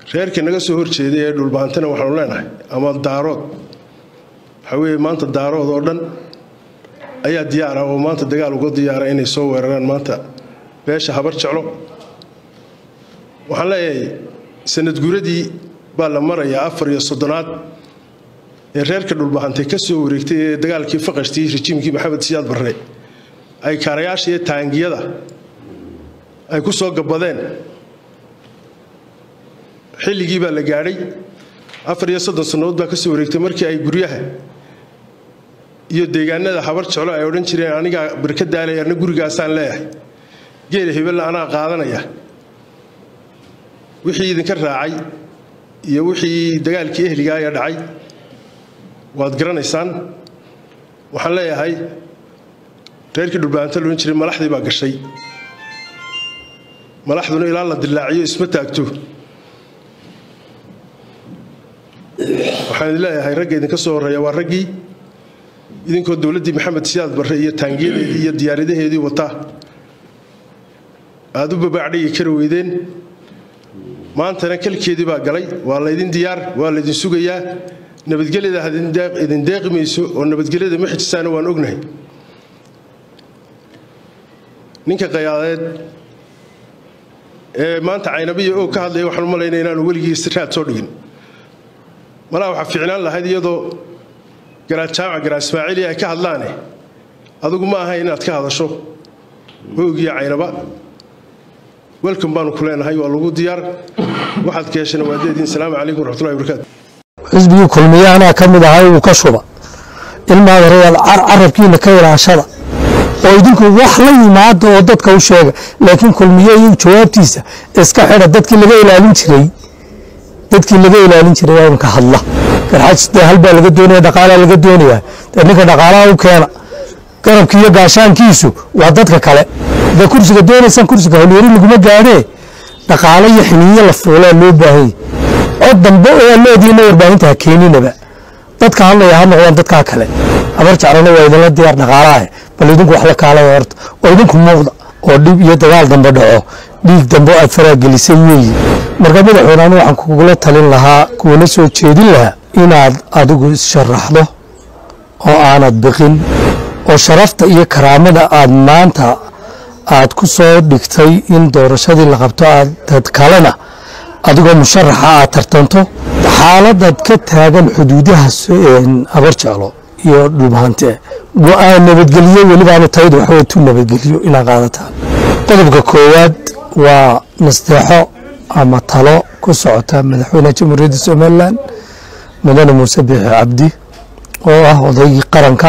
reerkii naga soo horjeeday ee dhulbaantana waxaanu leenahay ama daarood waxaa weeye maanta daarood oo dhan ayaa diyaara oo maanta dagaal uga diyaara inay soo weeraraan maanta beesha habar jeclo waxaan leeyahay sanad guradii baa la marayaa afar iyo soddonaad ee reerka dhulbahantay ka soo wareegtay ee dagaalkii faqashtii rajiimkii maxamed siyaad barre ay kaarayaasha iyo taangiyada ay ku soo gabbadeen xilligii baa la gaadhay afar iyo soddon sannadood baa ka soo wareegtay markii ay guryaha iyo deegaanada habar jeclo ay odhan jireen anigaa barka daalay arna gurigaasaan leeyahay geela hebella anaa qaadanaya wixii idinka raacay iyo wixii dagaalkii ehligaa ee dhacay waad garanaysaan waxaan leeyahay reerkii dhulbaanta loodhan jiray malaxdii baa gashay malaxduna ilaa la dilaaciyo isma taagto waxaan idin leeyahay ragga idinka soo horreeya waa raggii idinkoo dowladdii maxamed siyaad barre iyo taangiyadeedii iyo diyaaradaheedii wataa aad u babaacdhigi kari weydeen maantana kalkeedii baa galay waa laydin diyaar waa laydin sugayaa nabadgelyada idin deeqi mayso oo nabadgelyada ma xijisaana waan ognahay ninka qayaadeed ee maanta caynabiya oo ka hadlaya waxaan u malaynaya inaanu weligii raad soo dhigin malaa waxaa fiicnaan lahayd iyadoo garaad jaamac garaad ismaaciili ay ka hadlaane adigu ma aha inaad ka hadasho hoogiyo caynaba welcom baanu ku leenahay waa lagu diyaar waxaad ka heshana waa deediin salaamu calaykum waraxmatullahi wabarakaatu xisbigii kulmiye anaa ka mid ahay uu ka shuba ilmaada reyaal carabkiina ka ilaashada oo idinku wax la yimaada oo dadka u sheega laakiin kulmiye iyo jawaabtiisa iska xidha dadkii laga ilaalin jiray dadkii laga ilaalin jiray waa inka hadla garxaaj dee halbaa laga doonaya dhaqaalaa laga doonaya dee ninka dhaqaalaha u keena garabki iyo gaashaankiisu waa dadka kale dee kursiga doonaysaan kursiga howlyari laguma gaadhee dhaqaalo iyo xiniyo la fuulaa loo baahanya cod dambe oo aa leediina warbaahinta ha keeninaba dadka hadlaya ha noqdaan dadkaa kale habar jeclana waa idinla diyaar dhaqaalaha bal idinku wax la kaalaya horta oo idinku muuqda oo dhib iyo dagaal dambe dhaco dhiig dambe aad faraagelisay weeye marka madaxweyne anu waxaan kugula talin lahaa kuwana soo jeedin lahaa inaad adigu issharaxdo oo aanad biqin oo sharafta iyo karaamada aad maanta aad ku soo dhigtay in doorashadii la qabto aad dad kalena adigoo musharaxa aad tartanto xaaladaad ka taagan xuduudaha habar jeclo iyo dhulbahante go-aan nabadgelyo welibaanu taydu waxawey tu nabadgelyo inaad qaadataan qodobka koowaad waa nasteexo ama talo ku socota madaxweynaha jamhuuriyadda somalilan mudane muuse biixi cabdi oo ah odaygii qaranka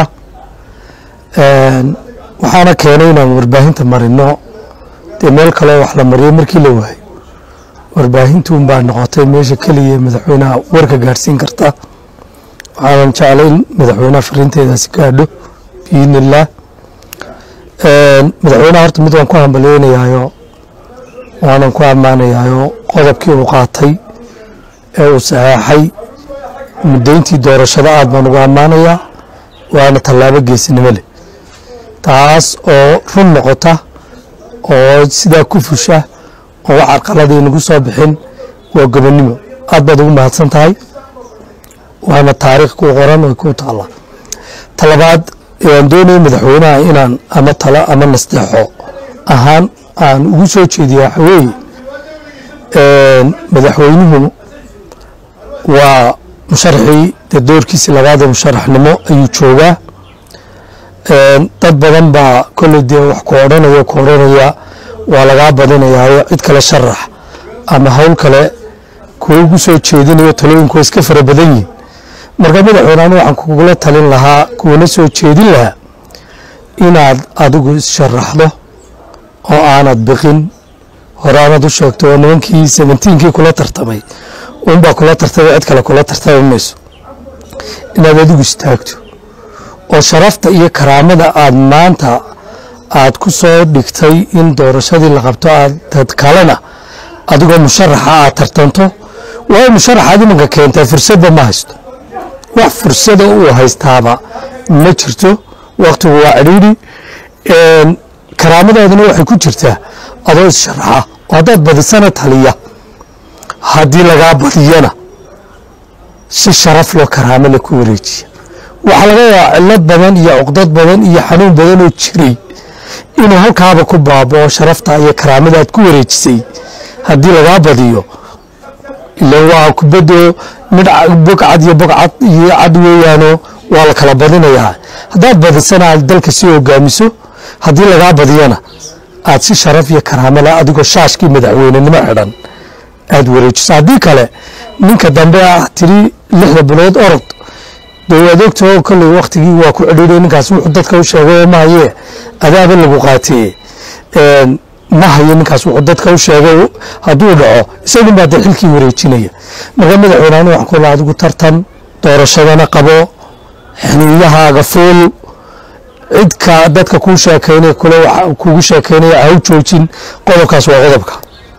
waxaana keenay inaan warbaahinta marino dee meel kaleo wax la mariyo markii la waayo warbaahintuun baa noqotay meesha keliya madaxweynaha warka gaadhsiin karta waxaanan jeclay in madaxweynaha fariinteedaasi gaadho biidni illaah madaxweynaha horta mid waan ku hambalyeynayaayo waanan ku ammaanayaayo qodobkii uu qaatay ee uu saxeexay muddayntii doorashada aad baan ugu ammaanayaa waana tallaabo geesinimo leh taas oo run noqota oo sidaa ku fusha oo wax carqaladii nagu soo bixin waa gobonnimo aad baad ugu mahadsan tahay waana taariikh ku qoran oo ku taalla talabaad waan doonaya madaxweynaha inaan ama talo ama nasteexo ahaan aan ugu soo jeediya waxa weeye madaxweynuhu waa musharaxii dee doorkiisii labaad ee musharaxnimo ayuu joogaa dad badan baa kolley dee wax ku odhanaya ku odhanaya waa lagaa badinayaayo cid kale sharax ama howl kale kuwa ugu soo jeedinayo talooyinku waa iska fara badan yihin marka madaxweyne anu waxaan kugula talin lahaa kuwana soo jeedin lahaa inaad adigu issharaxdo oo aanad biqin hore aanad u sheegto oo nimankii seventiinkii kula tartamay unbaa kula tartamay cid kale kula tartami mayso inaad adigu istaagto oo sharafta iyo karaamada aad maanta aad ku soo dhigtay in doorashadii la qabto aad dad kalena adigoo musharaxa aad tartanto waayo musharaxaad imanka keentaa fursadba ma haysto wax fursada uu haystaaba ma jirto waktigu waa cidhiidhi karaamadoodana waxay ku jirtaa adoo issharaxa oo haddaad badisana taliya haddii lagaa badiyana si sharaf loo karaamo la ku wareejiya waxaa laga yaabaa cillad badan iyo cuqdad badan iyo xanuun badan oo jiray inuu halkaaba ku baabao sharafta iyo karaamada aad ku wareejisay haddii lagaa badiyo ila waa kubaddo midh bogcad iyo bogcad iyo cad weeyaano waa la kala badinayaa haddaad badisana aad dalka sii hogaamiso haddii lagaa badiyana aad si sharaf iyo karaamala adigoo shaashkii madaxweynenimo xidhan aad wareejiso haddii kale ninka dambe ah tiri lixda bilood orod dee waad ogtao kolley waktigii waa ku cidhiiday ninkaas wuxuu dadka u sheegay ma hayee adaaba lagu qaatee ma hayo ninkaas wuxuu dadka u sheegay hadduu dhaco isagun baa dee xilkii wareejinaya marka madaxweyneanu waxaan kula adigu tartan doorashadana qabo xiniiyahaaga fuul cidka dadka kuu sheekaynaya kule kugu sheekaynaya ha u joojin qodobkaas waa qodobka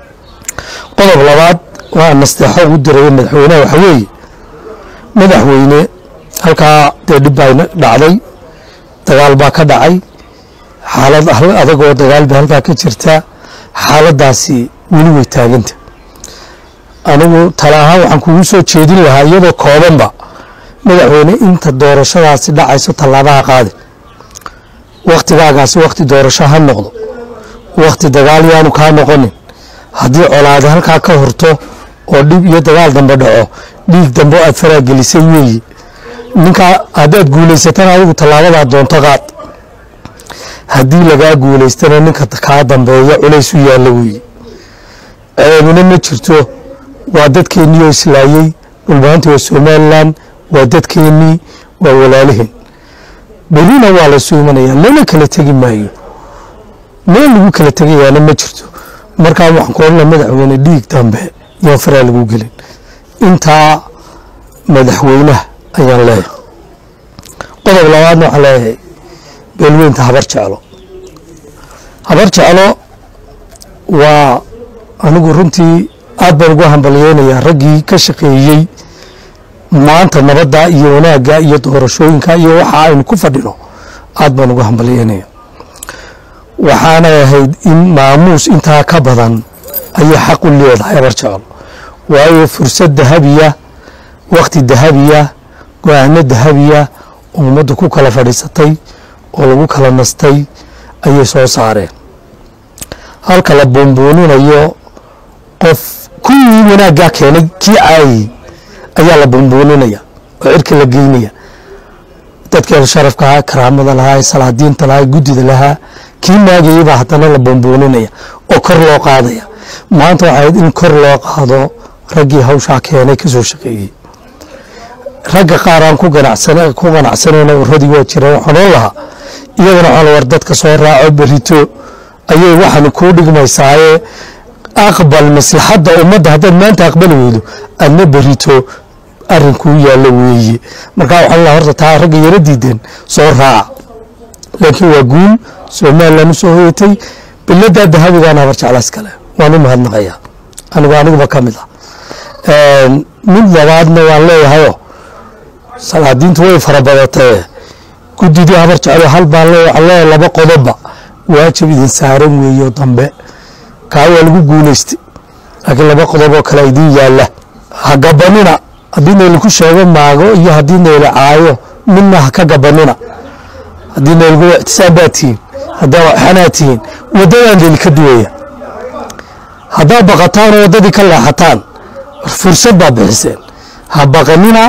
qodob labaad waa nasteexo ugu diraya madaxweynaha waxa weeye madaxweyne halkaa dee dhib baa dhacday dagaal baa ka dhacay xaalad adagoo dagaal ba halkaa ka jirta xaaladaasi weli way taaganta anigu tala ahaan waxaan kugu soo jeedin lahaa iyadoo koobanba madaxweyne inta doorashadaasi dhacayso tallaabaha qaadi wakhtigaagaasi wakhti doorasho ha noqdo wakhti dagaal yaanu kaa noqonin haddii colaade halkaa ka horto oo dhib iyo dagaal dambe dhaco dhiig dambe aad faraagelisay weeye ninkaa haddaad guulaysatana adigu tallaabadaa doonto qaad haddii lagaa guulaystana ninka kaa dambeeya culays u yaalla weeye ceebina ma jirto waa dadkeennii oo islaayey dhulmaanta waa somalilan waa dadkeennii waa walaaliheen belina waa laysu imanaya lana kala tegi maayo meel lagu kala tegayaana ma jirto markaa waxaan ku odhana madaxweyne dhiig dambe yaan faraa lagu gelin intaa madaxweynaha ayaan leeyahay qodob labaadna waxaan leeyahay beelweynta habar jeclo habar jeclo waa anigu runtii aad baan ugu hambalyeynayaa raggii ka shaqeeyey maanta nabadda iyo wanaagga iyo doorashooyinka iyo waxa aynu ku fadhino aad baan ugu hambalyeynaya waxaanay ahayd in maamuus intaa ka badan ayay xaq u leedahay habar jeclo waayo fursad dahabiya wakhti dahabiya go-aano dahabiya oo ummadda ku kala fadhiisatay oo lagu kala nastay ayay soo saareen halka la buunbuuninayo qof kuwii wanaaggaa keenay kii caayey ayaa la buunbuuninaya oo cirka la geynaya dadkeen sharafka ahaa karaamada lahaa salaadiinta lahaa guddida lahaa kii maagayey baa haddana la buunbuuninaya oo kor loo qaadaya maanta waxay ahayd in kor loo qaado raggii hawshaa keenay ka soo shaqeeyey ragga qaar aan ku ganacsanayna warradii waa jiraan waxaan oon lahaa iyagana waxaan war dadka soo raaco berito ayay waxaan kuu dhigmaysaaye aqbal maslaxadda ummadda haddaad maanta aqbali weydo adna berito arrinkuu yaallo weeye markaa waxaan lahaa horta taa ragga yaro diideen soo raaca laakiin waa guul somalilan u soo hoyatay biladaa dahabigaana habar jeclaas kale waan u mahadnaqayaa anigu aniguba ka mid ah mid labaadna waan leeyahayoo salaadiintu way farabadatee guddidii habar jeclo hal baan le waxaan leeyahay laba qodobba waajib idin saaran weeyo dambe kaa waa lagu guulaystay laakiin laba qodob oo kale idiin yaalla ha gabanina haddii naylaku sheego maago iyo haddii nayla caayo midna ha ka gabanina haddii naylagu ictisaam baa tihiin haddaa waxanaa tihiin waddadaan nayli ka duwaya haddaad baqataan oo waddadii ka leexataan fursad baa bixiseen ha baqanina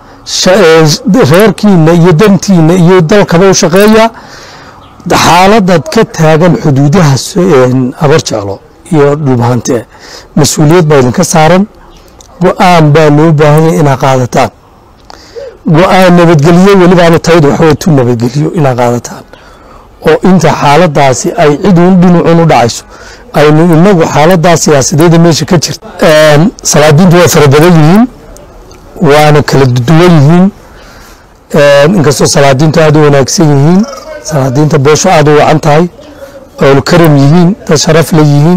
reerkiina iyo dantiina iyo dalkaba u shaqeeya xaaladad ka taagan xuduudaha habar jeclo iyo dhulbahante mas-uuliyad baa idinka saaran go-aan baa loo baahanya inaad qaadataan go-aan nabadgelyo welibaanu taydu waxawey tu nabadgelyo inaad qaadataan oo inta xaaladaasi ay cid uun dhinacun u dhacayso aynu inagu xaaladaas siyaasadeeda meesha ka jirta salaadiintu waa fara badan yihiin waana kala duwan yihiin inkastoo salaadiintu aada u wanaagsan yihiin salaadiinta boosho aada u wacan tahay oolu karam yihiin dad sharaf la yihiin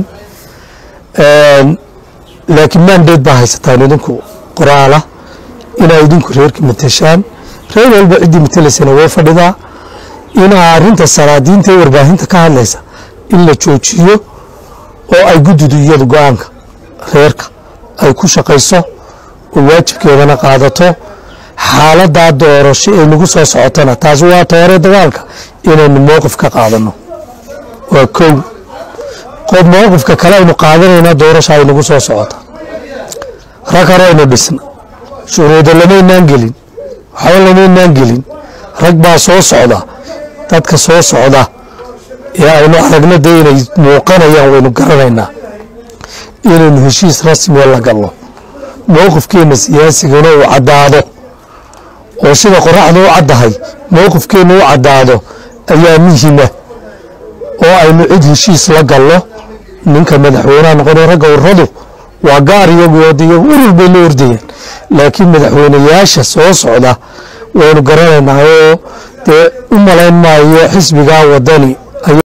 laakiin maandeed baa haysataan idinku qoraala inaa idinku reerka mateshaan reer walba ciddii matelaysana way fadhidaa inaa arrinta salaadiinta ee warbaahinta ka hadlaysa in la joojiyo oo ay guddidu iyadu go-aanka reerka ay ku shaqayso oo waajibkeedana qaadato xaaladaa doorasho ee nagu soo socotana taasi waa toore dagaalka inaynu mowqif ka qaadano waa kow qof mowqifka kale aynu qaadanayna doorasha ay nagu soo socota rag horeynu dhisna shuruuda lamaynaan gelin waxba lamaynaan gelin rag baa soo socda dadka soo socda ee aynu aragno dee inay muuqanayaan waynu garanaynaa inaynu heshiis rasmiya la galno mowqifkeenna siyaasigana uu caddaado oo sida qoraxda u caddahay mowqifkeenna u caddaado ayaa muhima oo aynu cid heshiis la galno ninka madaxweynaha noqonay ragga uradu waa gaar iyagu iyagu urur bay la ordayaan laakiin madaxweynayaasha soo socda waynu garanaynaa oo dee u malayn maayo xisbigaa wadani